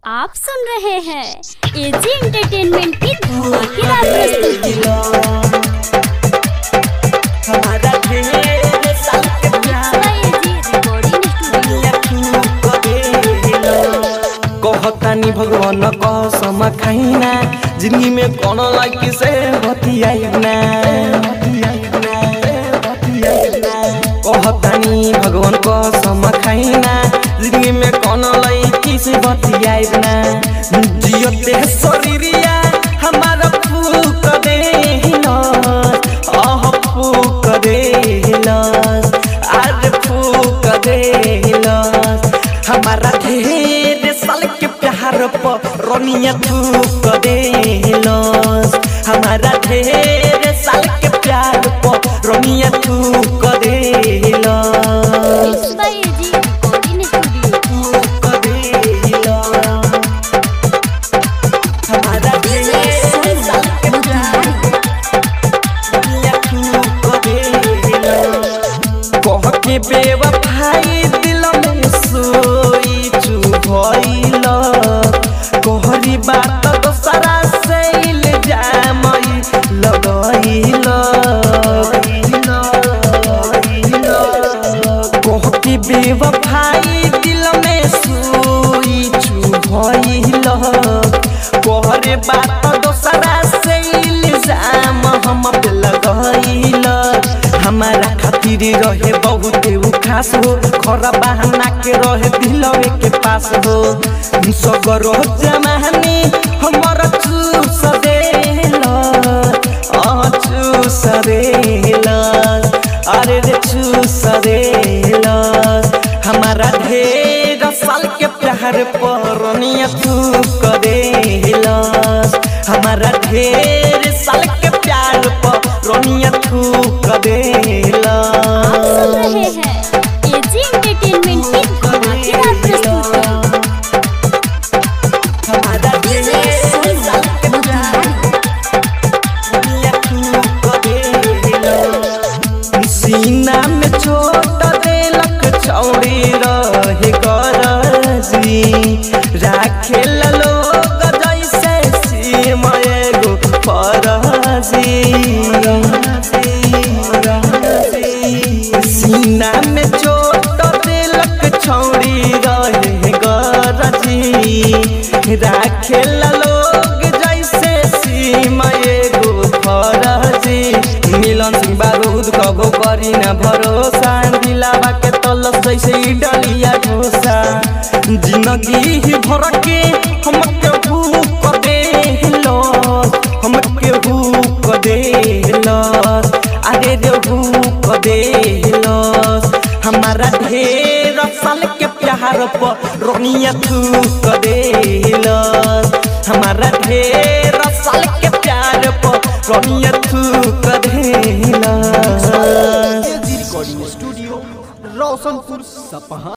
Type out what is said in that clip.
आप सुन रहे हैं एजी एंटरटेनमेंट की धमाकेदार प्रस्तुति हमारा ढेर साल के प्यार एजी रिकॉर्डिंग स्टूडियो कहतानी भगवान कसम खाइना जिंदगी में कौन लाइक से बतियाइना कहतानी भगवान कसम खाइना जिंदगी में कौन लाइक से बतियाइना जियते शरीरिया हमारा फूक देना आह फूक देना आज फूक देना हमारा ढेर साल के प्यार पर रोनिया थूक देलस हमारा ढेर साल के प्यार पर रोनिया थूक देलस बाय एजी रिकॉर्डिंग स्टूडियो थूक देलस हमारा ढेर साल के प्यार रोनिया थूक देलस कह के बेवफाई दिल में सोई चुभइल कहरी बात दोसरा से इल्जाम लगइल कह के बेवफाई दिल में सोई चुभइल कहरे बात दोसरा से इल्जाम हम पे लगइल हमारा खातिर रहे बहुत उ खास हो खरा बहाना के रहे दिलवे के पास हो सगरो जमानी हमर चूस देल आ चूस देल अरे रे चूस देल हमारा ढेर साल के प्यार पर निया थूक देल हमारा ढेर साल के प्यार पर रोनिया थूक देला आप सुन रहे हैं एजी एंटरटेनमेंट की धमाकेदार प्रस्तुति हमारा ढेर साल के प्यार रोनिया थूक देला सीना में छोट देलक छौड़ी रहे गरजी राखे लोग जैसे सीम एगो फरजी सीना में चोट देलक छौड़ी रहे गरजी राखे लोग जैसे सीम एगो फरजी मिलन सिंह बारूद कबो करी न भरोसा दिलावा के तल जैसे ई डलिया ढोसा जिंदगी ही भर के हम के भूख देलो हम के भूख देलो अरे रे भूख देलो हमारा ढेर साल के प्यार पर रोनिया थूक देलो हमारा ढेर साल के प्यार पर रोनिया थूक देलो रिकॉर्डिंग स्टूडियो रोशनपुर सपहा